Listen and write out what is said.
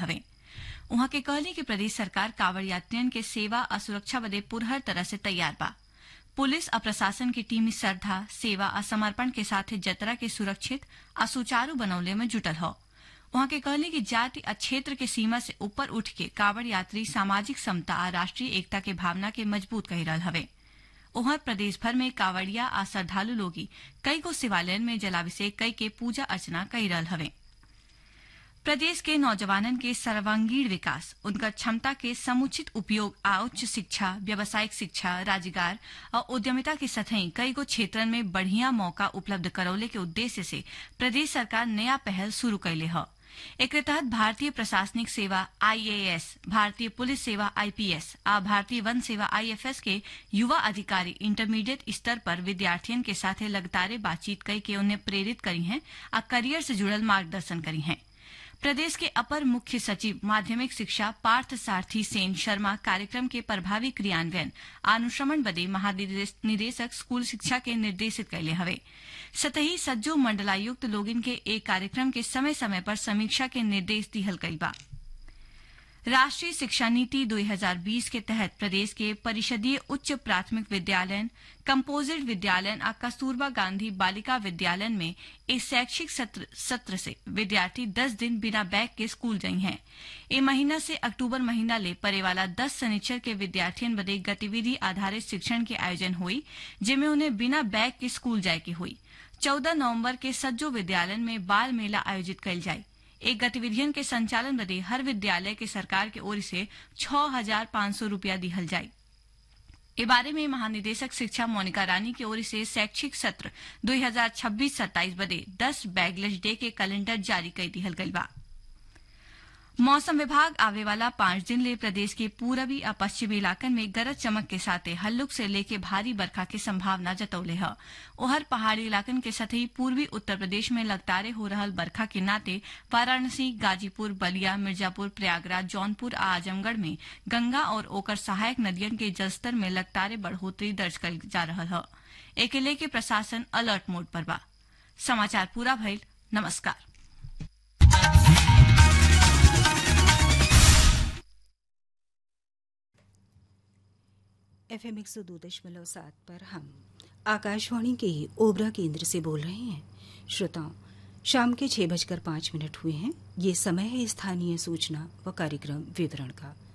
हवे उहाँ के कहली कि प्रदेश सरकार कांवड़ यात्रियन के सेवा आ सुरक्षा बदे पुरहर तरह से तैयार बा पुलिस आ प्रशासन की टीम श्रद्धा सेवा आ समर्पण के साथ जतरा के सुरक्षित आ सुचारू बनौले में जुटल हो वहां के कहली कि जाति आ क्षेत्र के सीमा से ऊपर उठ के कांवड़ यात्री सामाजिक समता आ राष्ट्रीय एकता के भावना के मजबूत कही रहल हवे उहर प्रदेश भर में कांवड़िया आ श्रद्धालु लोगी कई गो शिवालयन में जलाभिषेक कई के पूजा अर्चना कई रहल हवे प्रदेश के नौजवानन के सर्वांगीण विकास उनकर क्षमता के समुचित उपयोग आ उच्च शिक्षा व्यावसायिक शिक्षा रोजगार और उद्यमिता के सतही कई गो क्षेत्रन में बढ़िया मौका उपलब्ध करौले के उद्देश्य से प्रदेश सरकार नया पहल शुरू कैले ह एकरे तहत भारतीय प्रशासनिक सेवा आईएएस भारतीय पुलिस सेवा आईपीएस आ भारतीय वन सेवा आईएफएस के युवा अधिकारी इंटरमीडिएट स्तर पर विद्यार्थियन के साथ लगातार बातचीत कई के उन्हें प्रेरित करी हैं आ करियर से जुड़ल मार्गदर्शन करी हैं प्रदेश के अपर मुख्य सचिव माध्यमिक शिक्षा पार्थ सारथी सेन शर्मा कार्यक्रम के प्रभावी क्रियान्वयन अनुश्रमण बदे महानिदेशक स्कूल शिक्षा के निर्देशित कैले हवे सतही सज्जो मंडलायुक्त लोगिन के एक कार्यक्रम के समय समय पर समीक्षा के निर्देश दिहल गई बा राष्ट्रीय शिक्षा नीति 2020 के तहत प्रदेश के परिषदीय उच्च प्राथमिक विद्यालय कंपोजिट विद्यालय आ कस्तूरबा गांधी बालिका विद्यालय में इस शैक्षिक सत्र, सत्र से विद्यार्थी 10 दिन बिना बैग के स्कूल गई हैं ए महीना से अक्टूबर महीना ले परे वाला 10 शनिचर के विद्यार्थियों बदे गतिविधि आधारित शिक्षण के आयोजन हुई जिनमें उन्हें बिना बैग के स्कूल जाए की हुई चौदह नवम्बर के सज्जो विद्यालय में बाल मेला आयोजित कल जाये एक गतिविधियन के संचालन बदे हर विद्यालय के सरकार के ओर से छह हजार पांच सौ रूपया दिहल जाये ए बारे में महानिदेशक शिक्षा मोनिका रानी की ओर से शैक्षिक सत्र 2026-27 बदे 10 बैगलेस डे के कैलेंडर जारी कर दिहल गई बा मौसम विभाग आवे वाला पांच दिन ले प्रदेश के पूरबी और पश्चिमी इलाकन में गरज चमक के साथ हल्लुक से लेके भारी बरखा की संभावना जतौले है ओहर पहाड़ी इलाकन के साथ ही पूर्वी उत्तर प्रदेश में लगातार हो रहल बरखा के नाते वाराणसी गाजीपुर बलिया मिर्जापुर प्रयागराज जौनपुर आ आजमगढ़ में गंगा और ओकर सहायक नदियन के जलस्तर में लगातार बढ़ोतरी दर्ज कल जा रहा है एके लेके प्रशासन अलर्ट मोड पर बा समाचार पूरा भइल नमस्कार एफ एम एक सौ दो दशमलव सात पर हम आकाशवाणी के ओबरा केंद्र से बोल रहे हैं श्रोताओं शाम के छह बजकर पांच मिनट हुए हैं ये समय है स्थानीय सूचना व कार्यक्रम विवरण का